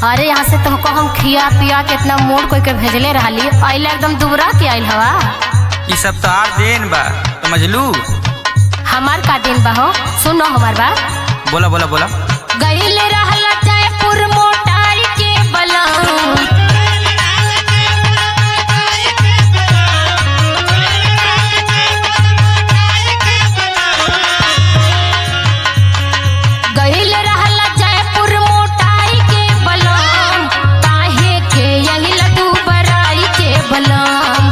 अरे यहाँ से तुमको हम खिया पिया के इतना मोड़ कोई के भेजले रहली अइला एकदम दुबरा के आइल हवा ई सब तो आर देन बा समझलू हमार का दिन बा हो सुनो हमार बात बोला बोला बोला गइल रहला जयपुर मोटाई के बलम गइल रहला जयपुर मोटाई के बलम काहे के यही लड्डू बराई के बलम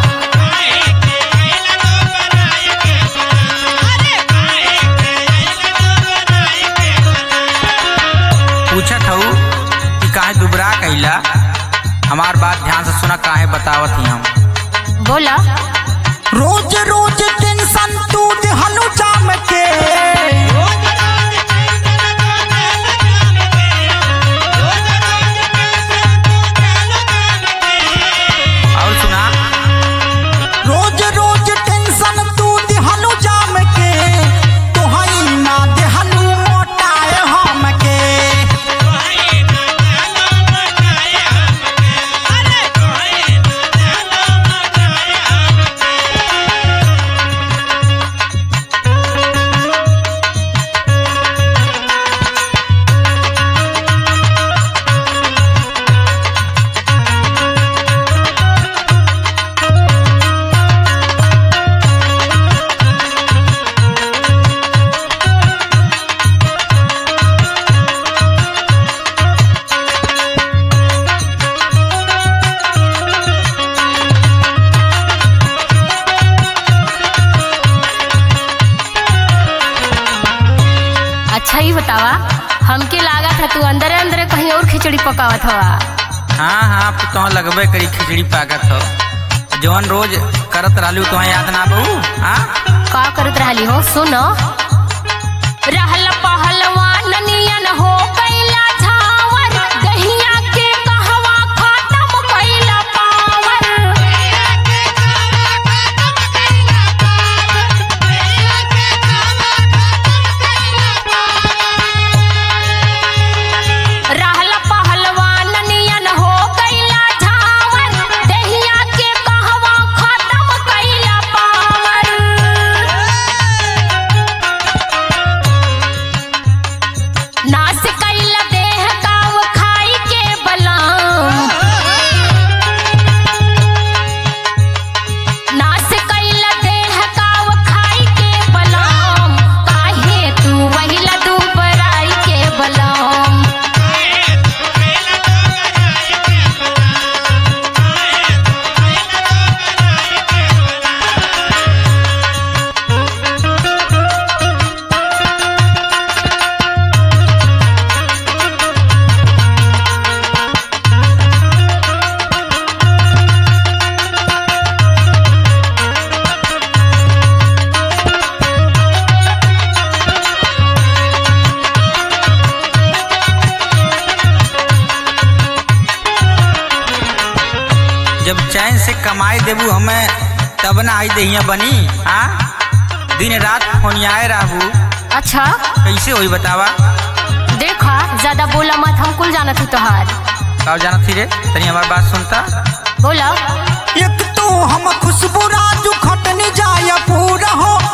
पूछत हूँ कि काहे दुबरा कैला हमार बात ध्यान से सुना काहे बतावत ही हम बोला रोज रोज टेंशन तू दिहनु जाम के और सुना रोज रोज टेंशन तू दिहनु जाम के तोहई ना दिहनु मोटाए हम के अच्छा ही बतावा हमके लागा था तू अंदर अंदर कहीं और खिचड़ी पकावत हवा हाँ हाँ अब तो लगबे करी खिचड़ी पाकत हो जवन रोज करत रहलू तो याद ना बहू हाँ का करत रहली हो सुनो रहल पहलवान नियन हो कैला झावर गहिया के कहवा खत्म कैला पावर रहल पहलवान नियन हो कैला झावर दहिया के कहवा खत्म कैला पावर नास कैला देह काव खाई के बलम नास कैला देह काव खाई के बलम काहे तू वही लड्डू बराई के बलम जब चैन से कमाई देबू हमें तब ना आई दहिया बनी हाँ दिन रात फोनियाए रहबू अच्छा कैसे होई बतावा देखा ज्यादा बोला मत हम कुल जानत हूँ तोहार का जानत थी रे तनी हमार बात सुनता बोला एक तो हम खुशबू राजू खटनी जाय पूरा हो